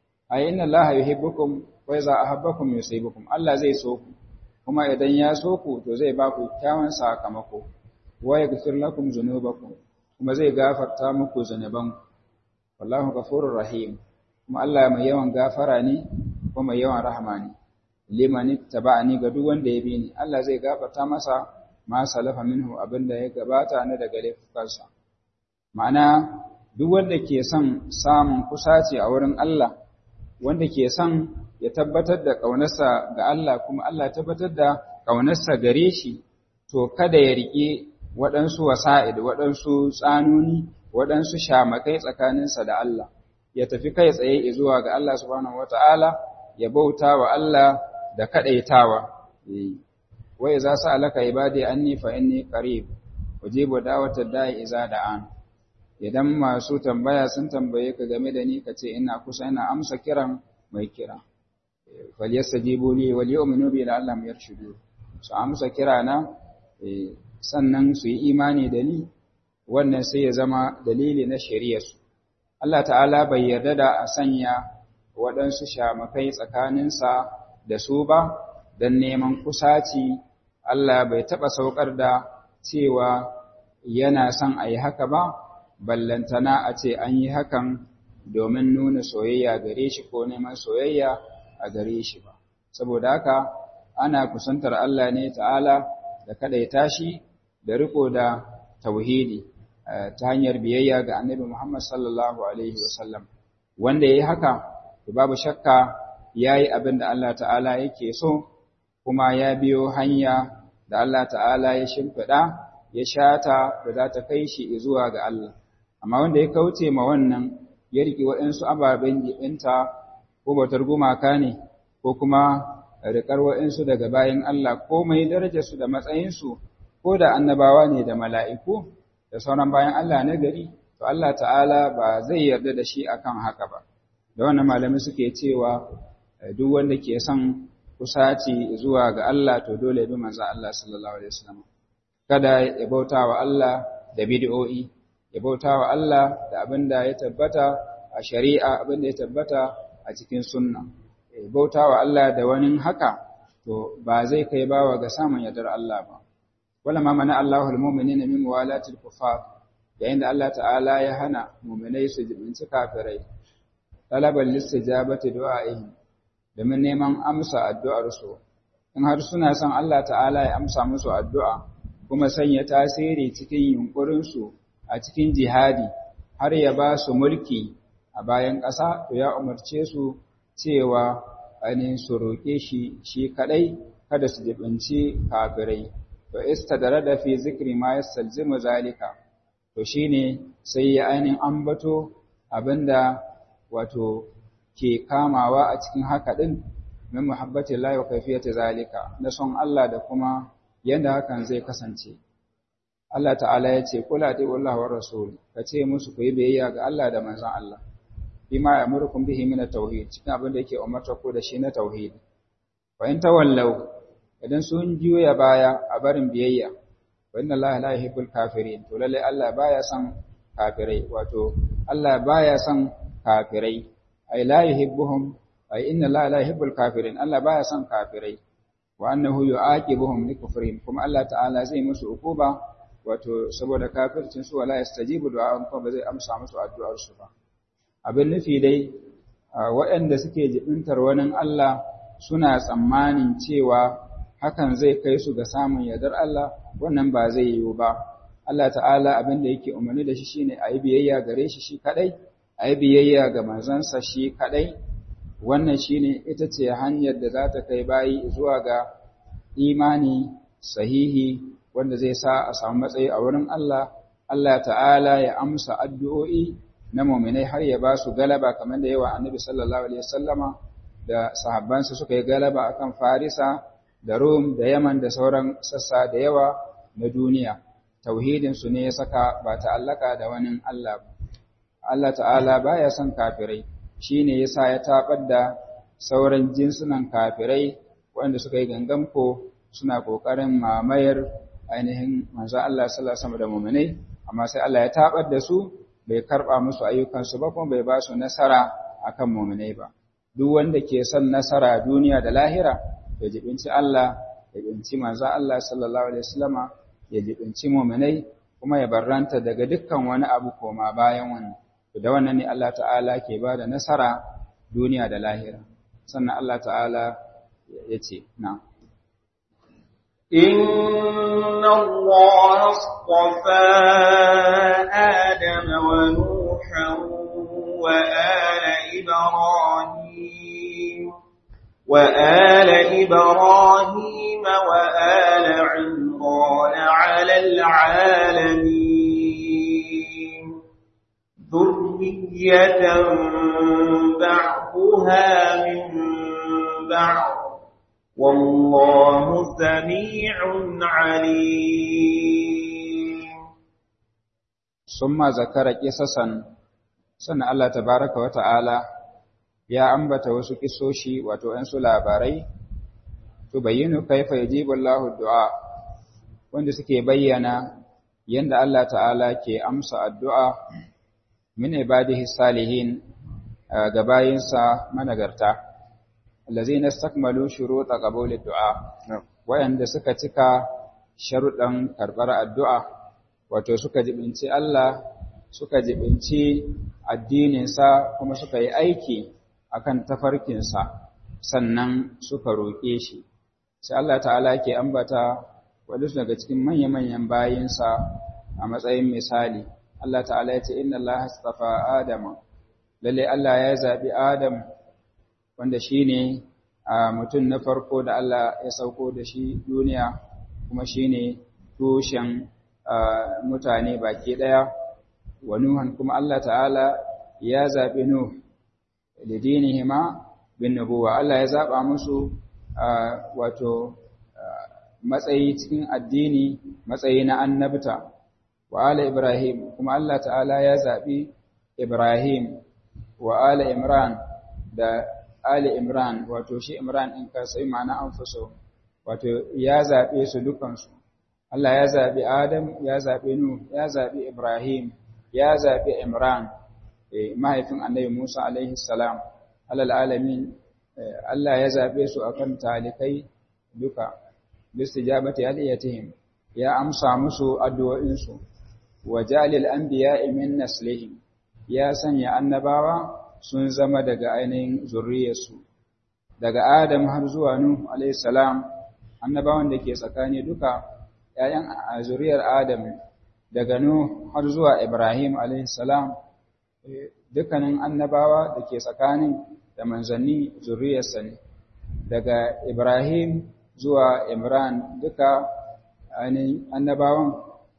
ay inna Allah yuhibbukum wa idza ahabbakum yusibukum Allah zai so ku kuma idan ya so ku to zai ba ku kyawun sakamako wa yaghfir lakum dhunubakum kuma zai gafarta muku zunuban wallahu ghafurur rahim kuma Allah mai yawan gafara ne kuma mai yawan rahama ne liman ittaba'ani ga duk wanda ya bi ni Allah zai gafarta masa ma salafa minhu abinda ya gabata na daga laifukansa ma'ana duk wanda ke son samun kusaci a wurin Allah wanda ke son ya tabbatar da ƙaunarsa ga Allah kuma Allah ya tabbatar da ƙaunarsa gare shi to kada ya riƙe waɗansu wasa'id waɗansu tsanuni waɗansu shamakai tsakaninsa da Allah ya tafi kai tsaye zuwa ga Allah subhanahu wata'ala ya bauta wa Allah da kaɗaitawa wai za su alaka ibadi anni fa inni qarib ujibu da'watad da'i iza da'an idan masu tambaya sun tambaye ka game da ni kace ina kusa ina amsa kiran mai kira falyastajibu li wal yu'minu bi la'allam yarshudu su amsa kira na sannan su yi imani da ni wannan sai ya zama dalili na shari'ar su Allah ta'ala bai yarda da a sanya waɗansu shamakai tsakaninsa da su ba don neman kusaci Allah bai taɓa saukar da cewa yana son a yi haka ba ballantana a ce an yi hakan domin nuna soyayya gare shi ko neman soyayya a gare shi ba saboda haka ana kusantar Allah ne ta'ala da kadaita shi da riko da tauhidi ta hanyar biyayya ga annabi Muhammad sallallahu alaihi wasallam wanda yayi haka to babu shakka yayi abin da Allah ta'ala yake so kuma ya biyo hanya da Allah ta'ala ya shimfiɗa ya shata da za ta kai shi zuwa ga Allah amma wanda ya kauce ma wannan ya riƙe waɗansu ababen jiɗinta ko bautar gumaka ne ko kuma riƙar waɗansu daga bayan Allah ko mai darajarsu da matsayinsu ko da annabawa ne da mala'iku da sauran bayan Allah na gari to Allah ta'ala ba zai yarda da shi akan haka ba da wannan malamai suke cewa duk wanda ke son kusaci zuwa ga Allah to dole bi manzo Allah sallallahu alaihi wasallam kada ya bauta wa Allah da bid'o'i ya bauta wa Allah da abin da ya tabbata a shari'a abin da ya tabbata a cikin sunna ya bauta wa Allah da wani haka to ba zai kai bawa ga samun yardar Allah ba wala ma mana Allahul mu'minina min walatil kufar yayin da Allah ta'ala ya hana mu'minai su jibinci kafirai talaban listijabati du'a'ihim domin neman amsa addu'ar su in har suna son Allah ta'ala ya amsa musu addu'a kuma sanya tasiri cikin yunkurin su a cikin jihadi har ya ba su mulki a bayan ƙasa to ya umarce su cewa ainihin su roƙe shi shi kaɗai kada su jibinci kafirai to istadara da fi zikri ma yastalzimu zalika to shine sai ya ainihin ambato abinda wato ke kamawa a cikin haka din min muhabbati Allah wa kayfiyati zalika na son Allah da kuma yanda hakan zai kasance Allah ta'ala ya ce kula ta Allah wa rasul ka ce musu ku yi biyayya ga Allah da manzon Allah bima yamurukum bihi min at-tauhid cikin abin da yake umarta ku da shi na tauhid fa in tawallau idan sun juya baya a barin biyayya wa inna allaha la yuhibbul kafirin to lalle Allah baya son kafirai wato Allah baya son kafirai ay la yuhibbuhum ay inna allaha la yuhibbul kafirin Allah baya son kafirai wa annahu yu'aqibuhum likufrihim kuma Allah ta'ala zai musu ukuba wato saboda kafircin su wala yastajibu du'a'un kuma ba zai amsa musu addu'ar su ba abin nufi dai waɗanda suke jibintar wani Allah suna tsammanin cewa hakan zai kai su ga samun yardar Allah wannan ba zai yiwu ba Allah ta'ala abin da yake umarni da shi shine a yi biyayya gare shi shi kadai a yi biyayya ga manzansa shi kadai wannan shine ita ce hanyar da za ta kai bayi zuwa ga imani sahihi wanda zai sa a samu matsayi a wurin Allah Allah ta'ala ya amsa addu'o'i na mu'minai har ya ba su galaba kamar da yawa annabi sallallahu alaihi wasallama da sahabbansa suka yi galaba akan Farisa da Rum da Yaman da sauran sassa da yawa na duniya tauhidin su ne ya saka ba ta'allaka da wani Allah Allah ta'ala baya son kafirai shine yasa ya tabar da sauran jinsunan kafirai wanda suka yi gangamko suna kokarin mamayar ainihin manzo Allah sallallahu alaihi wasallam da mu'minai amma sai Allah ya tabar da su bai karba musu ayyukansu ba kuma bai ba su nasara akan mu'minai ba duk wanda ke son nasara duniya da lahira ya jibinci Allah ya jibinci manzo Allah sallallahu alaihi wasallama ya jibinci mu'minai kuma ya barranta daga dukkan wani abu koma bayan wannan da wannan ne Allah ta'ala ke ba da nasara duniya da lahira sannan Allah ta'ala ya ce na إن الله اصطفى آدم ونوحا وآل إبراهيم وآل إبراهيم وآل عمران على العالمين ذرية بعضها من بعض والله سميع عليم ثم ذكر قصصا sannan Allah tabaraka wata'ala ya ambata wasu kisoshi wato ɗan su labarai to bayyinu kaifa yajibu Allahu du'a wanda suke bayyana yanda Allah ta'ala ke amsa addu'a min ibadihi salihin ga bayinsa managarta allazina istakmalu shuruta qabul du'a wayanda suka cika sharuɗan karɓar addu'a wato suka jibinci Allah suka jibinci addininsa kuma suka yi aiki akan tafarkinsa sannan suka roƙe shi sai Allah ta'ala ke ambata wadansu daga cikin manya-manyan bayinsa a matsayin misali Allah ta'ala ya ce inna Allah astafa Adama lalle Allah ya zabi Adam wanda shine a mutum na farko da Allah ya sauko da shi duniya kuma shine tushen mutane baki daya wa Nuhan kuma Allah ta'ala ya zabi Nuh da dinihima bin nubuwa Allah ya zaba musu wato matsayi cikin addini matsayi na annabta wa ala Ibrahim kuma Allah ta'ala ya zaɓi Ibrahim wa ala Imran da ali Imran wato shi Imran ɗin kansa ma'ana an fuso wato ya zaɓe su dukansu Allah ya zaɓi Adam ya zaɓi Nuh ya zaɓi Ibrahim ya zaɓi Imran mahaifin annabi Musa alaihi salam alal alamin Allah ya zaɓe su akan talikai duka bistijabati aliyatihim ya amsa musu addu'o'insu wa jalil anbiya'i min naslihim ya sanya annabawa sun zama daga ainihin zurriyarsu daga Adam har zuwa Nuh alayhi salam annabawan da ke tsakani duka ƴaƴan zuriyar Adam daga Nuh har zuwa Ibrahim alayhi salam dukkanin annabawa da ke tsakanin da manzanni zurriyarsa ne daga Ibrahim zuwa Imran duka ainihin annabawan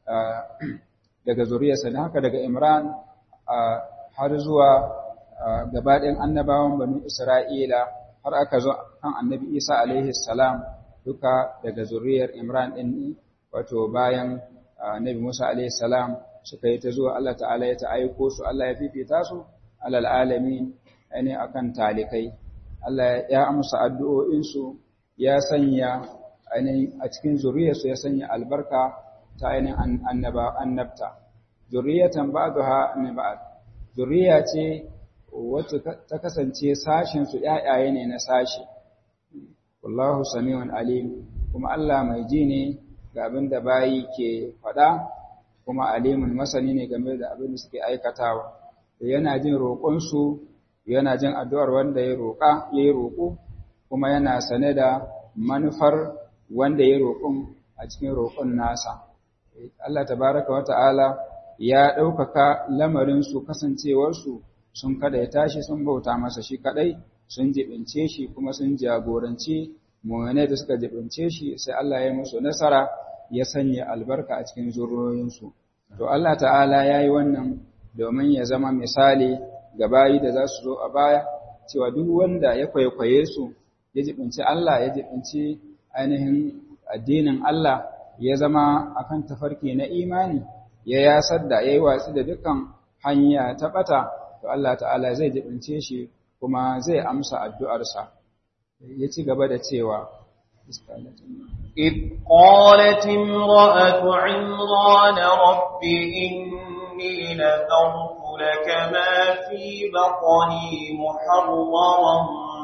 daga zuriyarsa ne haka daga Imran har zuwa gabaɗin annabawan banu Isra'ila har aka zo kan annabi Isa alaihi salam duka daga zuriyar Imran ɗin wato bayan annabi Musa alaihi salam suka yi ta zuwa Allah ta'ala ya ta aiko su Allah ya fifita su alal alamin ainihin akan talikai Allah ya amsa addu'o'insu ya sanya ainihin a cikin zuriyarsu ya sanya albarka ta ainihin annaba annabta zuriyatan ba'daha min ba'd zuriya ce wacce ta kasance sashin su ƴaƴaye ne na sashi wallahu samiun alim kuma Allah mai ji ne ga abin da bayi ke faɗa kuma alimun masani ne game da abin da suke aikatawa yana jin roƙonsu yana jin addu'ar wanda ya roƙa ya yi roƙo kuma yana sane da manufar wanda ya roƙon a cikin roƙon nasa Allah tabaraka wata'ala ya ɗaukaka lamarinsu kasancewarsu sun kada ya tashi sun bauta masa shi kaɗai sun jibince shi kuma sun jagoranci mummune da suka jibince shi sai Allah ya musu nasara ya sanya albarka a cikin zurroyinsu to Allah ta'ala ya yi wannan domin ya zama misali ga bayi da za su zo a baya cewa duk wanda ya kwaikwaye su ya jibinci Allah ya jibinci ainihin addinin Allah ya zama akan tafarki na imani ya yasar da ya yi watsi da dukkan hanya ta bata to Allah ta'ala zai jibince shi kuma zai amsa addu'arsa ya ci gaba da cewa إذ قالت امرأة عمران رب إني نذرت لك ما في بطني محررا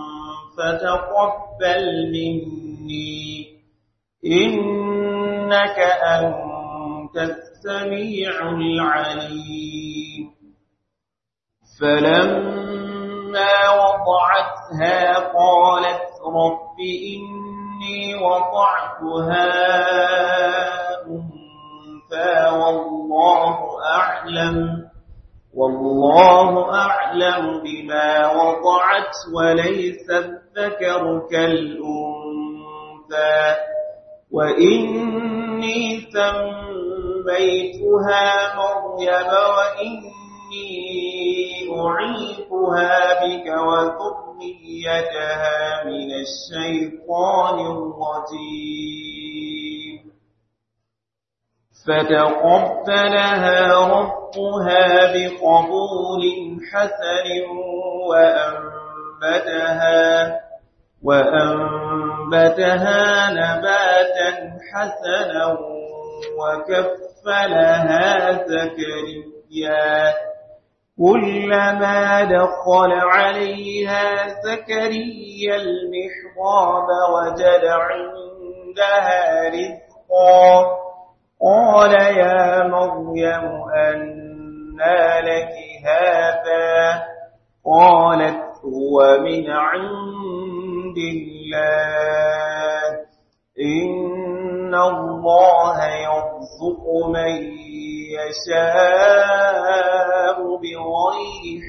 فتقبل مني إنك أنت السميع العليم فلما وضعتها قالت رب إني وضعتها أنثى والله أعلم والله أعلم بما وضعت وليس الذكر كالأنثى وإني سميتها مريم وإني أعيقها بك وذريتها من الشيطان الرجيم فتقبلها ربها بقبول حسن وأنبتها وأنبتها نباتا حسنا وكفلها زكريا كلما دخل عليها زكريا المحراب وجد عندها رزقا قال يا مريم أنى لك هذا قالت هو من عند الله إن الله يرزق من يشاء بغير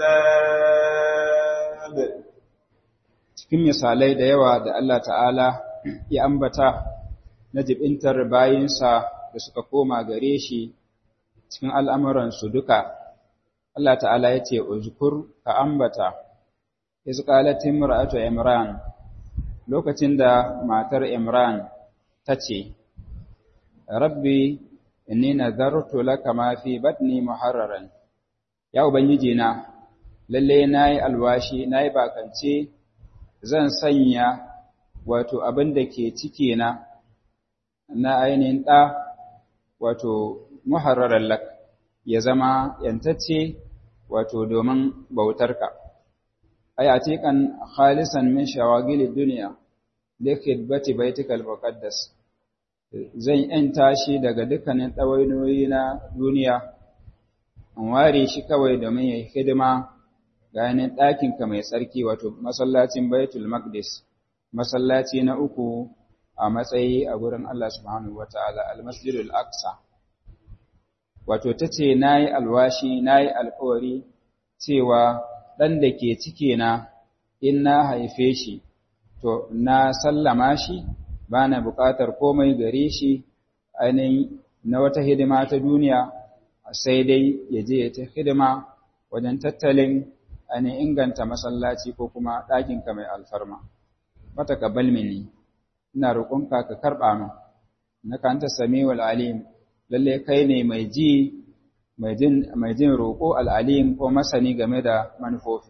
حساب cikin misalai da yawa da Allah ta'ala ya ambata na jibintar bayinsa da suka koma gare shi cikin al'amuransu duka Allah ta'ala ya ce uzkur ka ambata iz qalat imra'atu imran lokacin da matar imran ta ce rabbi inni nazartu laka ma fi batni muharraran ya ubangiji na lalle nayi alwashi nayi bakance zan sanya wato abin da ke ciki na na ainihin ɗa wato muharraran lak ya zama yantacce wato domin bautarka ay atiqan khalisan min shawagil dunya likidbati baitikal muqaddas zan yanta shi daga dukkanin ɗawainoyi na duniya an ware shi kawai domin ya yi hidima ga yanin ɗakinka mai tsarki wato masallacin baitul maqdis masallaci na uku a matsayi a gurin Allah subhanahu wa ta'ala al-masjidul aqsa wato ta ce na yi alwashi na yi alkawari cewa ɗan da ke cike na in na haife shi to na sallama shi ba na buƙatar komai gare shi ainihin na wata hidima ta duniya sai dai ya je ta hidima wajen tattalin ainihin inganta masallaci ko kuma ɗakinka mai alfarma. Wata ka balmini, ina roƙonka ka karɓa min, na kanta sami alim, lalle kai ne mai ji mai jin roƙo al'alim ko masani game da manufofi.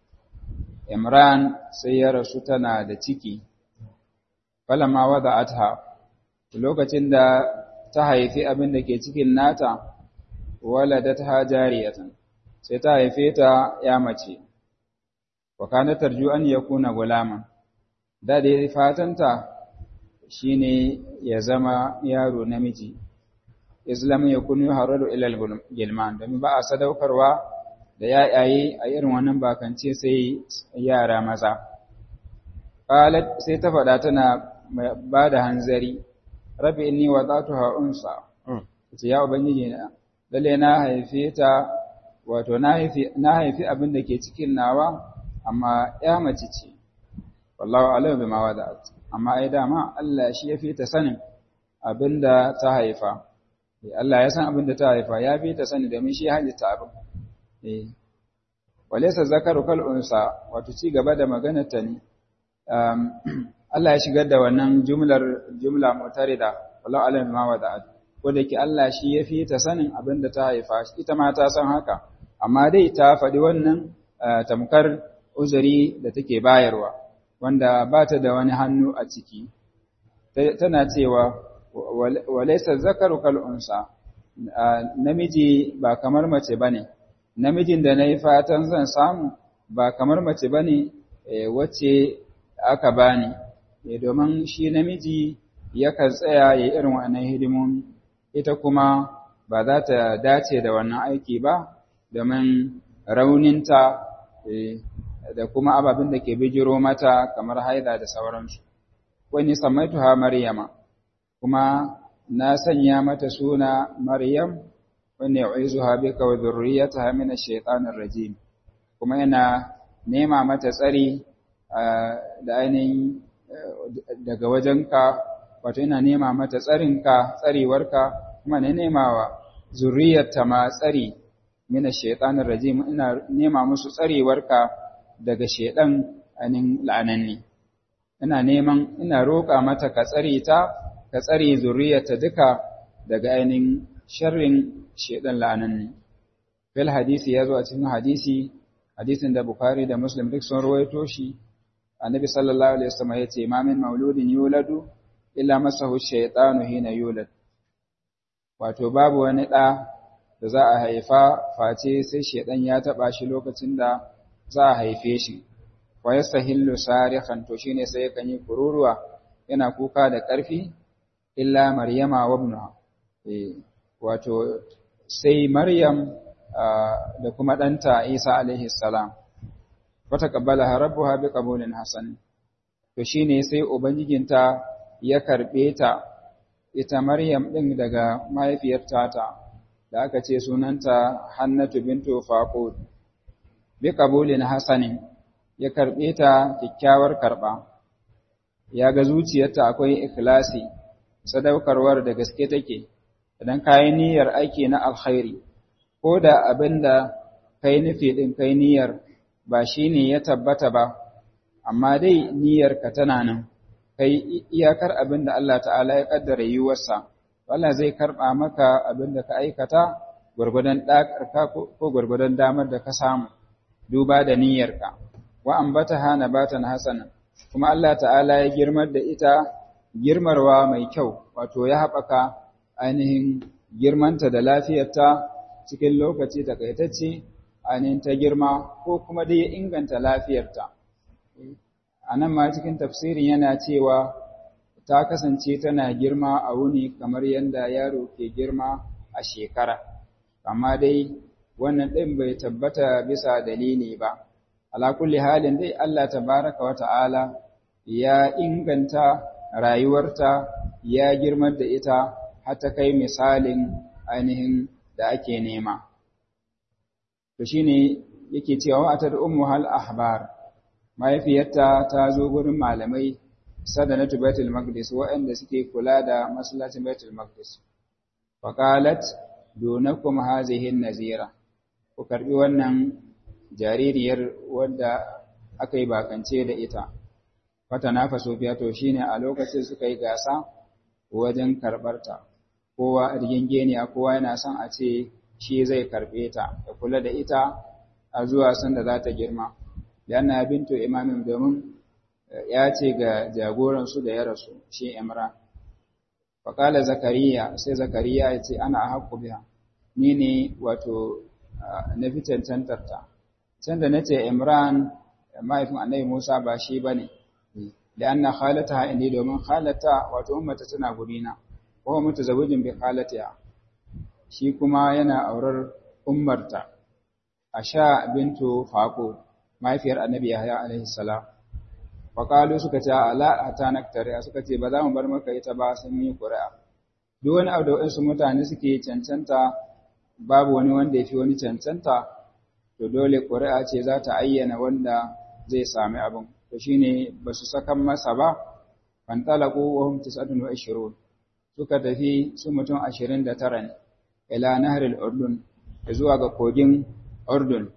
Imran sai ya rasu tana da ciki, falama wadda atha, lokacin da ta haifi abin da ke cikin nata, walada ta jariyatan, sai ta haife ta ya mace, wa kana tarju an ya kuna gulaman, da dai fatanta shi ne ya zama yaro namiji. Islam ya kunu hararu ilal gilman domin ba a sadaukarwa da yayaye a irin wannan bakance sai yara maza. Qalat sai ta faɗa tana ba da hanzari rabbi inni wadatuha unsa ce ya ubangiji na lalle na haife ta wato na haifi na haifi abin da ke cikin nawa amma ya mace ce wallahu a'lam bima wada'at amma ai dama Allah shi ya fi ta sanin abin da ta haifa Allah ya san abin da ta haifa ya fi ta sani domin shi halitta abin. Eh. Walaysa zakaru kal unsa wato ci gaba da maganar ta ne. Um, Allah ya shigar da wannan jumlar jumla mutarida wallahu alim ma wada'at. Ko da ke Allah shi ya fi ta sanin abin da ta haifa ita ma ta san haka. Amma dai ta faɗi wannan tamkar uzuri da take bayarwa wanda ba ta da wani hannu a ciki. Tana cewa walaisa zakaru kal unsa namiji ba kamar mace bane namijin da nayi fatan zan samu ba kamar mace bane wacce aka bani domin shi namiji yakan tsaya ya irin wannan hidimomi ita kuma ba za ta dace da wannan aiki ba domin rauninta da kuma ababen da ke bijiro mata kamar haida da sauransu wani samaituha maryama kuma na sanya mata suna Maryam wanda yu'izuha bika wa dhurriyyataha min ash-shaytanir rajim kuma yana nema mata tsari da ainihin daga wajenka wato yana nema mata tsarinka tsarewarka kuma ne nemawa zurriyarta ma tsari min ash-shaytanir rajim ina nema musu tsarewarka daga shedan ainihin la'ananni ina neman ina roƙa mata ka tsare ta ka tsare zuriyarta duka daga ainihin sharrin shedan la'ananni fil hadisi ya zo a cikin hadisi hadisin da bukhari da muslim duk sun rawaito shi annabi sallallahu alaihi wasallam ya ce ma min mauludin yuladu illa masahu shaytanu hina yulad wato babu wani ɗa da za a haifa face sai shedan ya taba shi lokacin da za a haife shi wa yastahillu sarihan to shine sai yakan yi kururuwa yana kuka da ƙarfi illa maryama wa ibnuha eh wato sai maryam da kuma ɗanta isa alaihi salam wata kabbala rabbuha bi qabulin hasan to shine sai ubangijinta ya karbe ta ita maryam din daga mahaifiyarta ta da aka ce sunanta hannatu bintu faqud bi qabulin hasanin ya karbe ta kyakkyawar karba ya ga zuciyarta akwai ikhlasi sadaukarwar da gaske take idan kayi niyyar aiki na alkhairi ko da abinda kai nufi din kai niyyar ba shine ya tabbata ba amma dai niyyarka tana nan kai iyakar abinda Allah ta'ala ya kaddara yiwuwarsa Allah zai karba maka abinda ka aikata gurgudan dakarka ko gurgudan damar da ka samu duba da niyyarka wa ambataha nabatan hasana kuma Allah ta'ala ya girmar da ita girmarwa mai kyau wato ya haɓaka ainihin girmanta da lafiyarta cikin lokaci takaitacce ainihin ta girma ko kuma dai ya inganta lafiyarta a nan ma cikin tafsirin yana cewa ta kasance tana girma a wuni kamar yadda yaro ke girma a shekara amma dai wannan ɗin bai tabbata bisa dalili ba ala kulli halin dai Allah tabaraka wa ta'ala ya inganta rayuwarta ya girmar da ita har ta kai misalin ainihin da ake nema. To shi ne yake cewa wa'atar ummu hal ahbar, mahaifiyarta ta zo gurin malamai sadanatu Baitul Maqdis waɗanda suke kula da masallacin Baitul Maqdis. Faqalat dunakum hazihi nazira ku karbi wannan jaririyar wadda aka yi bakance da ita. Fata na faso fiya to shine a lokacin suka yi gasa wajen karɓarta. Kowa rigingeniya kowa yana son a ce shi zai karɓe ta ya kula da ita a zuwa sanda za ta girma yana bintu imamin domin ya ce ga jagoransu da ya rasu shi imran faƙala zakariya sai zakariya ya ce ana a haƙƙu biya ni ne wato na fi cancantarta can da na ce imran mahaifin annabi musa ba shi ba ne da an na halata ha'indi domin halata wato ummata tana gurina ko mutu zabujin bi halata shi kuma yana aurar ummarta a sha bintu faƙo mahaifiyar annabi yahya alaihi salam faƙalu suka ce ala a ta naktariya suka ce ba za mu bar maka ita ba sun yi ƙuri'a duk wani abu da waɗansu mutane suke cancanta babu wani wanda ya fi wani cancanta to dole ƙuri'a ce za ta ayyana wanda zai sami abin to shine ba su sakan masa ba fantalaku wa hum tis'atun wa ishirun suka tafi su mutum ashirin da tara ne ila nahril urdun zuwa ga kogin urdun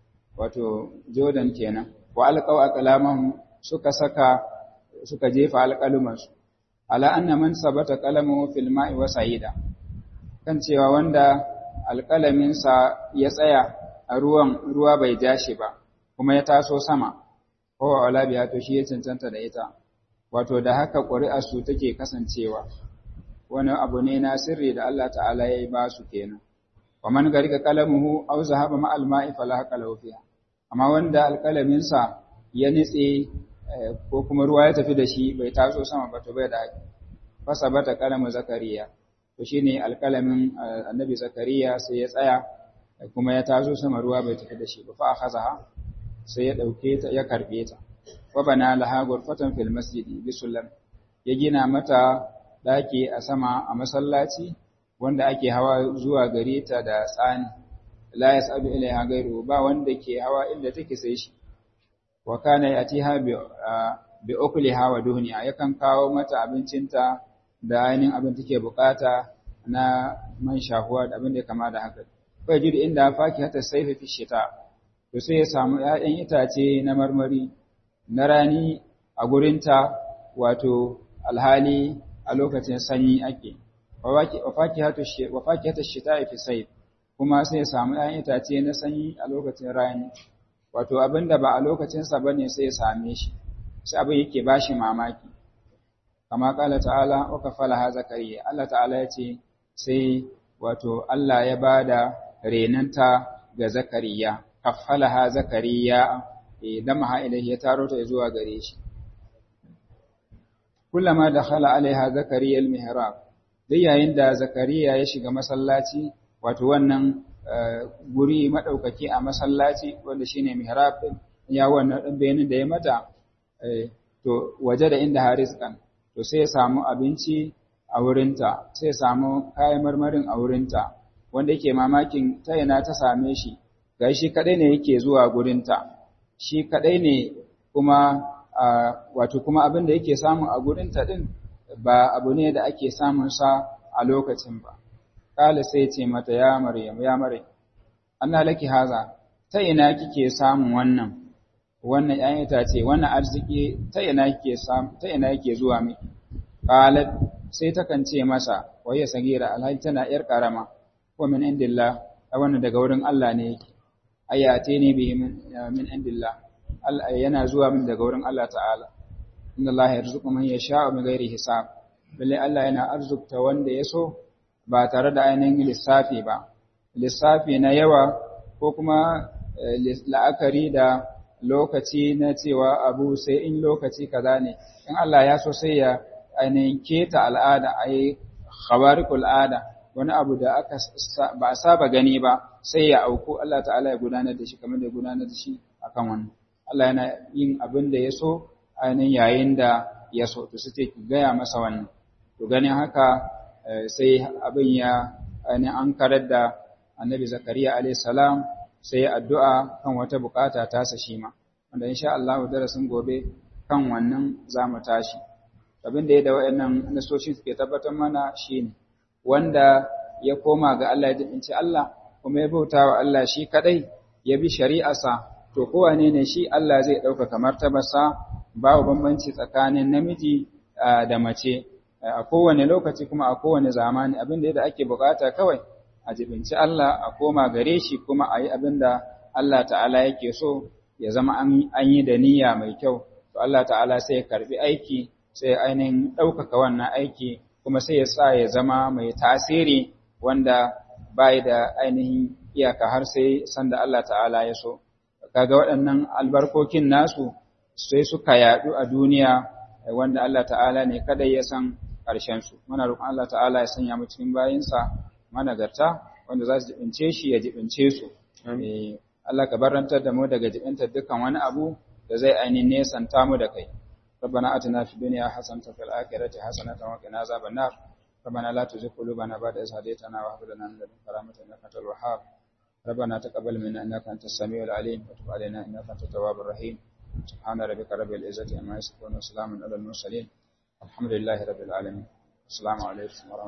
wato jordan kenan wa alqaw aqlamahum suka saka suka jefa alƙalumansu ala anna man sabata qalamuhu fil ma'i wa sa'ida kan cewa wanda alƙalaminsa ya tsaya a ruwan ruwa bai ja shi ba kuma ya taso sama ko wala biya to shi ya cancanta da ita wato da haka ƙuri'ar su take kasancewa wani abu ne na sirri da Allah ta'ala ya yi ba su kenan wa man garika qalamuhu aw zahaba ma al ma'i fala haqa lahu fiha amma wanda alƙalaminsa ya nitse ko kuma ruwa ya tafi da shi bai taso sama ba to bai da haƙi fasa bata kalamin zakariya to shine alƙalamin annabi zakariya sai ya tsaya kuma ya taso sama ruwa bai tafi da shi ba fa akhazaha sai ya dauke ta ya karbe ta wa bana laha ghurfatan fil masjidi bi sullam ya gina mata daki a sama a masallaci wanda ake hawa zuwa gare ta da tsani la yasabu ilaiha gairu ba wanda ke hawa inda take sai shi wa kana yatiha bi bi ukliha wa duhniha yakan kawo mata abincinta da ainihin abin take bukata na man shahuwa da abin da ya kama da haka fa jidu inda faki hata saifi fi shita to sai ya samu 'ya'yan itace na marmari na rani a gurinta wato alhali a lokacin sanyi ake wa faki hata shita fi saif kuma sai ya samu 'ya'yan itace na sanyi a lokacin rani wato abin da ba a lokacinsa ba ne sai ya same shi sai abin yake ba shi mamaki kama kala ta'ala wa kafala ha zakariya Allah ta'ala ya ce sai wato Allah ya ba da renanta ga zakariya kafala ha zakariya idan maha ilahi ya taro ta zuwa gare shi kullama dakhala alaiha zakariya al-mihrab dai yayin da zakariya ya shiga masallaci wato wannan guri maɗaukaki a masallaci wanda shine mihrab din ya wannan ɗan bayanin da ya mata to waje da inda hariskan to sai ya samu abinci a wurinta sai ya samu kayan marmarin a wurinta wanda yake mamakin ta yana ta same shi ga shi kadai ne yake zuwa gurinta shi kadai ne kuma wato kuma abin da yake samu a gurinta din ba abu ne da ake samun sa a lokacin ba kala sai ce mata ya maryam ya maryam anna laki haza ta ina kike samun wannan wannan ƴaƴan itace wannan arziki ta ina kike samu ta ina yake zuwa miki qalat sai ta kan ce masa wayya sagira alhaji tana yar karama ko min indillah wannan daga wurin Allah ne yake ayate ne bi min indillah Allah yana zuwa min daga wurin Allah ta'ala inna Allah yarzuqu man yasha'u bi ghairi hisab balle Allah yana arzukta wanda ya so ba tare da ainihin lissafi ba lissafi na yawa ko kuma la'akari da lokaci na cewa abu sai in lokaci kaza ne in Allah ya so sai ya ainihin keta al'ada a yi khabarikul al'ada wani abu da aka ba a saba gani ba sai ya auku Allah ta'ala ya gudanar da shi kamar da ya gudanar da shi akan wannan Allah yana yin abin da ya so ainihin yayin da ya so to sai ki gaya masa wannan to ganin haka sai abin ya ainihin an karar da annabi zakariya alayhi salam sai addu'a kan wata bukata tasa shi ma wanda insha Allah darasin gobe kan wannan zamu tashi abin da ya da wayannan nasoshi suke tabbatar mana shine wanda ya koma ga Allah ya dinci Allah kuma ya bauta wa Allah shi kadai ya bi shari'arsa to kowane ne shi Allah zai ɗaukaka martabarsa babu bambanci tsakanin namiji da mace a kowane lokaci kuma a kowane zamani abin da ake bukata kawai a jibinci Allah a koma gare shi kuma a yi abin da Allah ta'ala yake so ya zama an yi da niyya mai kyau to Allah ta'ala sai ya karbi aiki sai ainihin ɗaukaka wannan aiki kuma sai ya sa ya zama mai tasiri wanda bai da ainihin iyaka har sai sanda Allah ta'ala ya so kaga waɗannan albarkokin nasu sai suka yaɗu a duniya wanda Allah ta'ala ne kada ya san ƙarshen su muna roƙon Allah ta'ala ya sanya mu cikin bayinsa managarta wanda za su jibince shi ya jibince su Allah ka barantar da mu daga jibintar dukkan wani abu da zai ainihin nesanta mu da kai ربنا آتنا في الدنيا حسنة وفي الآخرة حسنة وقنا عذاب النار ربنا لا تزغ قلوبنا بعد إذ هديتنا وهب لنا من لدنك رحمة إنك أنت الوهاب ربنا تقبل منا إنك أنت السميع العليم وتب علينا إنك أنت التواب الرحيم سبحان ربك رب العزة عما يصفون وسلام على المرسلين الحمد لله رب العالمين السلام عليكم ورحمة